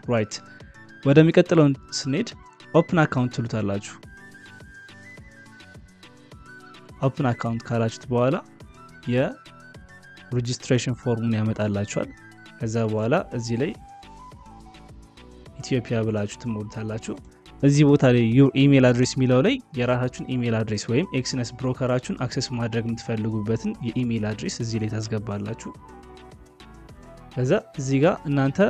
ራይት ወደሚቀጥለው ስንሄድ ኦፕን አካውንት ትሉታላችሁ። ኦፕን አካውንት ካላችሁት በኋላ የሬጂስትሬሽን ፎርሙን ያመጣላችኋል። ከዛ በኋላ እዚህ ላይ ኢትዮጵያ ብላችሁ ትሞሉታላችሁ። እዚህ ቦታ ላይ ዩር ኢሜል አድሬስ የሚለው ላይ የራሳችሁን ኢሜል አድሬስ ወይም ኤክስነስ ብሮከራችሁን አክሰስ ማድረግ የምትፈልጉበትን የኢሜል አድሬስ እዚህ ላይ ታስገባላችሁ። ከዛ እዚህ ጋር እናንተ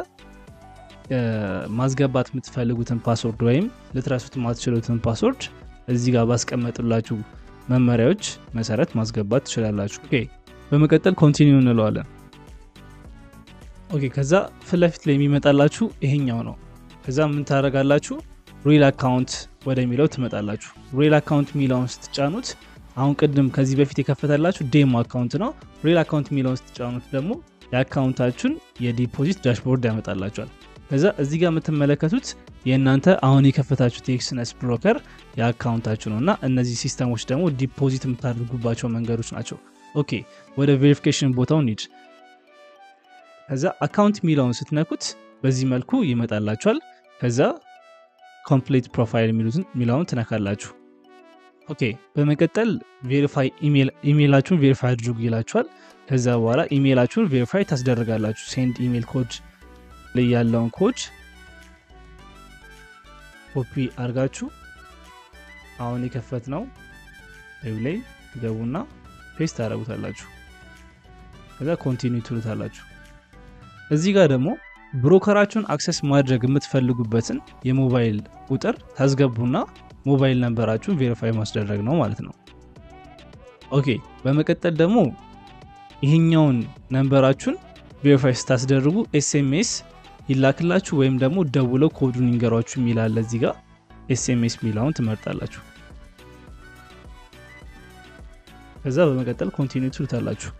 ማስገባት የምትፈልጉትን ፓስወርድ ወይም ልትረሱት የማትችሉትን ፓስወርድ እዚህ ጋር ባስቀመጡላችሁ መመሪያዎች መሰረት ማስገባት ትችላላችሁ። ኦኬ በመቀጠል ኮንቲኒው እንለዋለን። ኦኬ ከዛ ፊት ለፊት ላይ የሚመጣላችሁ ይሄኛው ነው። ከዛ ምን ታደርጋላችሁ? ሪል አካውንት ወደሚለው ትመጣላችሁ። ሪል አካውንት የሚለውን ስትጫኑት አሁን ቅድም ከዚህ በፊት የከፈተላችሁ ዴሞ አካውንት ነው። ሪል አካውንት የሚለውን ስትጫኑት ደግሞ የአካውንታችሁን የዲፖዚት ዳሽቦርድ ያመጣላችኋል። ከዛ እዚህ ጋር የምትመለከቱት የእናንተ አሁን የከፈታችሁት የኤክስነስ ብሮከር የአካውንታችሁ ነው እና እነዚህ ሲስተሞች ደግሞ ዲፖዚት የምታደርጉባቸው መንገዶች ናቸው። ኦኬ ወደ ቬሪፊኬሽን ቦታው እንሂድ። ከዛ አካውንት የሚለውን ስትነኩት በዚህ መልኩ ይመጣላችኋል። ከዛ ኮምፕሊት ፕሮፋይል የሚለውን ትነካላችሁ። ኦኬ በመቀጠል ቬሪፋይ ኢሜይላችሁን ቬሪፋይ አድርጉ ይላችኋል። ከዛ በኋላ ኢሜይላችሁን ቬሪፋይ ታስደርጋላችሁ። ሴንድ ኢሜይል ኮድ ላይ ያለውን ኮድ ኮፒ አድርጋችሁ አሁን የከፈት ነው ዌብ ላይ ትገቡና ፔስት ታደረጉታላችሁ። ከዛ ኮንቲኒው ትሉታላችሁ። እዚህ ጋር ደግሞ ብሮከራችሁን አክሰስ ማድረግ የምትፈልጉበትን የሞባይል ቁጥር ታስገቡና ሞባይል ነንበራችሁን ቬሪፋይ ማስደረግ ነው ማለት ነው። ኦኬ በመቀጠል ደግሞ ይህኛውን ነንበራችሁን ቬሪፋይ ስታስደርጉ ኤስኤምኤስ ይላክላችሁ ወይም ደግሞ ደውለው ኮዱን ይንገሯችሁ የሚላለ እዚህ ጋር ኤስኤምኤስ የሚለውን ትመርጣላችሁ። ከዛ በመቀጠል ኮንቲኒው ትሉታላችሁ።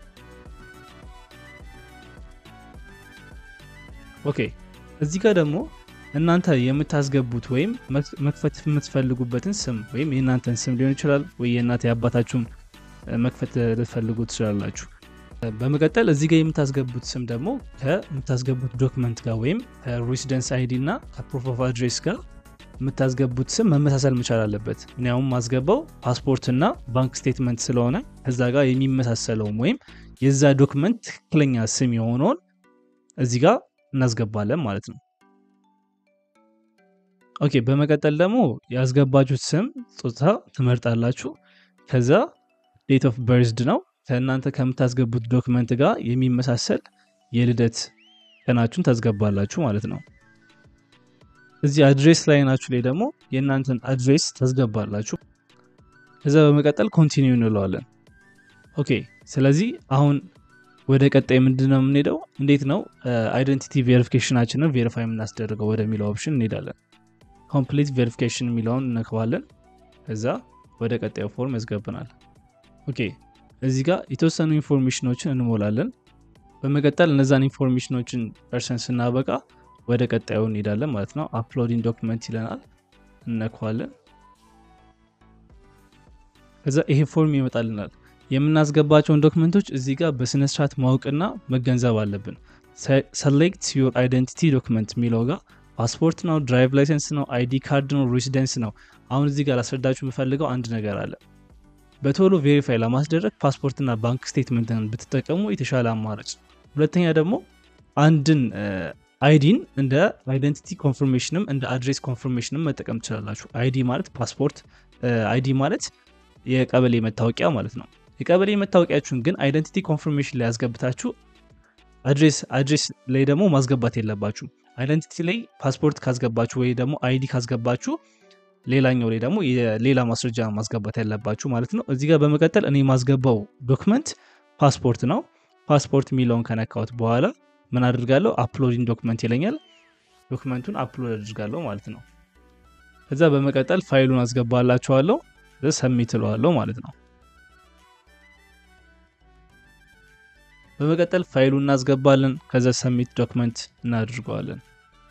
ኦኬ እዚህ ጋር ደግሞ እናንተ የምታስገቡት ወይም መክፈት የምትፈልጉበትን ስም ወይም የእናንተን ስም ሊሆን ይችላል ወይ የእናንተ የአባታችሁን መክፈት ልትፈልጉ ትችላላችሁ። በመቀጠል እዚህ ጋር የምታስገቡት ስም ደግሞ ከምታስገቡት ዶክመንት ጋር ወይም ከሬሲደንስ አይዲ እና ከፕሮፍ ኦፍ አድሬስ ጋር የምታስገቡት ስም መመሳሰል መቻል አለበት። እኔ አሁን ማስገባው ፓስፖርትና ባንክ ስቴትመንት ስለሆነ ከዛ ጋር የሚመሳሰለውም ወይም የዛ ዶክመንት ትክክለኛ ስም የሆነውን እዚህ ጋር እናስገባለን ማለት ነው። ኦኬ በመቀጠል ደግሞ ያስገባችሁት ስም ጾታ ትመርጣላችሁ። ከዛ ዴት ኦፍ በርዝድ ነው ከእናንተ ከምታስገቡት ዶክመንት ጋር የሚመሳሰል የልደት ቀናችሁን ታስገባላችሁ ማለት ነው። እዚህ አድሬስ ላይ ናችሁ ላይ ደግሞ የእናንተን አድሬስ ታስገባላችሁ። ከዛ በመቀጠል ኮንቲኒው እንለዋለን። ኦኬ ስለዚህ አሁን ወደ ቀጣይ ምንድን ነው የምንሄደው? እንዴት ነው አይደንቲቲ ቬሪፊኬሽናችንን ቬሪፋይ የምናስደርገው ወደሚለው ኦፕሽን እንሄዳለን። ኮምፕሊት ቬሪፊኬሽን የሚለውን እነክባለን። ከዛ ወደ ቀጣዩ ፎርም ያስገብናል። ኦኬ እዚህ ጋር የተወሰኑ ኢንፎርሜሽኖችን እንሞላለን። በመቀጠል እነዛን ኢንፎርሜሽኖችን ፐርሰን ስናበቃ ወደ ቀጣዩ እንሄዳለን ማለት ነው። አፕሎዲንግ ዶክመንት ይለናል፣ እነኳለን። ከዛ ይሄ ፎርም ይመጣልናል። የምናስገባቸውን ዶክመንቶች እዚህ ጋር በስነስርዓት ማወቅና መገንዘብ አለብን። ሰሌክት ዩር አይደንቲቲ ዶክመንት የሚለው ጋር ፓስፖርት ነው፣ ድራይቭ ላይሰንስ ነው፣ አይዲ ካርድ ነው፣ ሬሲደንስ ነው። አሁን እዚህ ጋር ላስረዳችሁ የምፈልገው አንድ ነገር አለ። በቶሎ ቬሪፋይ ለማስደረግ ፓስፖርትና ባንክ ስቴትመንትን ብትጠቀሙ የተሻለ አማራጭ። ሁለተኛ ደግሞ አንድን አይዲን እንደ አይደንቲቲ ኮንፈርሜሽንም እንደ አድሬስ ኮንፈርሜሽንም መጠቀም ትችላላችሁ። አይዲ ማለት ፓስፖርት፣ አይዲ ማለት የቀበሌ መታወቂያ ማለት ነው። የቀበሌ መታወቂያችሁን ግን አይደንቲቲ ኮንፈርሜሽን ላይ ያስገብታችሁ አድሬስ አድሬስ ላይ ደግሞ ማስገባት የለባችሁ። አይደንቲቲ ላይ ፓስፖርት ካስገባችሁ ወይ ደግሞ አይዲ ካስገባችሁ ሌላኛው ላይ ደግሞ የሌላ ማስረጃ ማስገባት ያለባችሁ ማለት ነው። እዚህ ጋር በመቀጠል እኔ ማስገባው ዶክመንት ፓስፖርት ነው። ፓስፖርት የሚለውን ከነካሁት በኋላ ምን አድርጋለሁ? አፕሎዲንግ ዶክመንት ይለኛል። ዶክመንቱን አፕሎድ አድርጋለሁ ማለት ነው። ከዛ በመቀጠል ፋይሉን አስገባላችኋለሁ፣ ሰሚት እለዋለሁ ማለት ነው። በመቀጠል ፋይሉን እናስገባለን። ከዛ ሰሚት ዶክመንት እናድርገዋለን።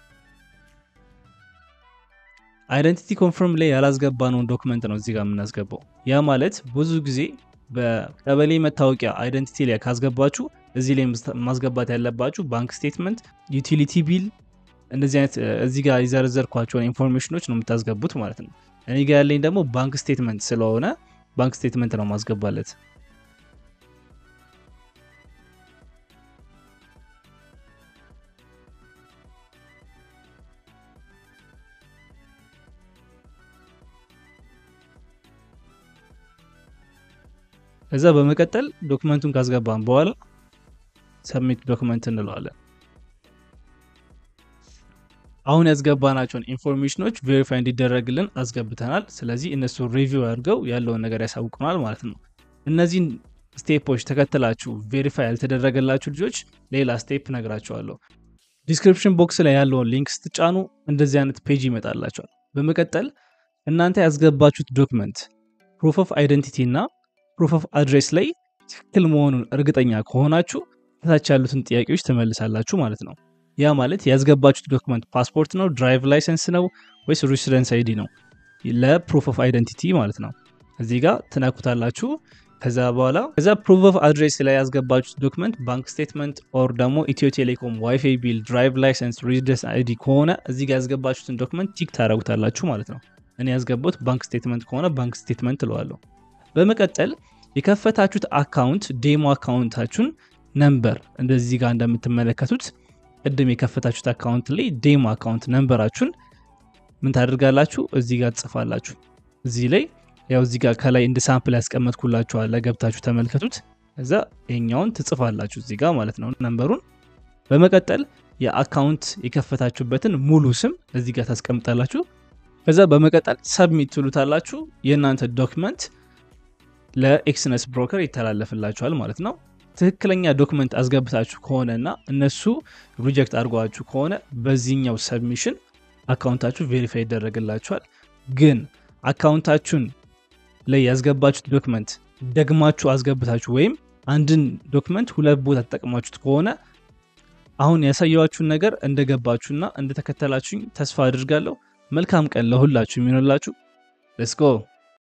አይደንቲቲ ኮንፈርም ላይ ያላስገባነውን ዶክመንት ነው እዚህ ጋር የምናስገባው። ያ ማለት ብዙ ጊዜ በቀበሌ መታወቂያ አይደንቲቲ ላይ ካስገባችሁ እዚህ ላይ ማስገባት ያለባችሁ ባንክ ስቴትመንት፣ ዩቲሊቲ ቢል እነዚህ አይነት እዚህ ጋር የዘረዘርኳቸውን ኢንፎርሜሽኖች ነው የምታስገቡት ማለት ነው። እኔ ጋር ያለኝ ደግሞ ባንክ ስቴትመንት ስለሆነ ባንክ ስቴትመንት ነው ማስገባለት። ከዛ በመቀጠል ዶክመንቱን ካስገባን በኋላ ሰሚት ዶክመንት እንለዋለን። አሁን ያስገባናቸውን ኢንፎርሜሽኖች ቬሪፋይ እንዲደረግልን አስገብተናል። ስለዚህ እነሱ ሪቪው አድርገው ያለውን ነገር ያሳውቁናል ማለት ነው። እነዚህን ስቴፖች ተከትላችሁ ቬሪፋይ ያልተደረገላችሁ ልጆች ሌላ ስቴፕ ነግራቸዋለሁ። ዲስክሪፕሽን ቦክስ ላይ ያለውን ሊንክ ስትጫኑ እንደዚህ አይነት ፔጅ ይመጣላቸዋል። በመቀጠል እናንተ ያስገባችሁት ዶክመንት ፕሩፍ ኦፍ አይደንቲቲ እና ፕሩፍ ኦፍ አድሬስ ላይ ትክክል መሆኑን እርግጠኛ ከሆናችሁ ከታች ያሉትን ጥያቄዎች ትመልሳላችሁ ማለት ነው። ያ ማለት ያስገባችሁት ዶክመንት ፓስፖርት ነው፣ ድራይቭ ላይሰንስ ነው ወይስ ሬሲደንስ አይዲ ነው? ለፕሩፍ ኦፍ አይደንቲቲ ማለት ነው። እዚህ ጋር ትነኩታላችሁ። ከዛ በኋላ ከዛ ፕሩፍ ኦፍ አድሬስ ላይ ያስገባችሁት ዶክመንት ባንክ ስቴትመንት ኦር ደግሞ ኢትዮ ቴሌኮም ዋይፋይ ቢል፣ ድራይቭ ላይሰንስ፣ ሬሲደንስ አይዲ ከሆነ እዚህ ጋር ያስገባችሁትን ዶክመንት ቲክ ታደረጉታላችሁ ማለት ነው። እኔ ያስገባሁት ባንክ ስቴትመንት ከሆነ ባንክ ስቴትመንት እለዋለሁ። በመቀጠል የከፈታችሁት አካውንት ዴሞ አካውንታችሁን ነምበር እንደዚህ ጋር እንደምትመለከቱት ቅድም የከፈታችሁት አካውንት ላይ ዴሞ አካውንት ነምበራችሁን ምን ታደርጋላችሁ? እዚህ ጋር ትጽፋላችሁ። እዚህ ላይ ያው እዚህ ጋር ከላይ እንደ ሳምፕል ያስቀመጥኩላችኋል ገብታችሁ ተመልከቱት። ከዛ ይሄኛውን ትጽፋላችሁ እዚህ ጋር ማለት ነው ነምበሩን። በመቀጠል የአካውንት የከፈታችሁበትን ሙሉ ስም እዚህ ጋር ታስቀምጣላችሁ። ከዛ በመቀጠል ሰብሚት ትሉታላችሁ። የእናንተ ዶክመንት ለኤክስነስ ብሮከር ይተላለፍላችኋል ማለት ነው። ትክክለኛ ዶክመንት አስገብታችሁ ከሆነ እና እነሱ ሪጀክት አድርጓችሁ ከሆነ በዚህኛው ሰብሚሽን አካውንታችሁ ቬሪፋይ ይደረግላችኋል። ግን አካውንታችሁን ላይ ያስገባችሁት ዶክመንት ደግማችሁ አስገብታችሁ ወይም አንድን ዶክመንት ሁለት ቦታ ተጠቅማችሁት ከሆነ አሁን ያሳየዋችሁን ነገር እንደገባችሁና እንደተከተላችሁኝ ተስፋ አድርጋለሁ። መልካም ቀን ለሁላችሁ የሚሆንላችሁ። ሌትስ ጎ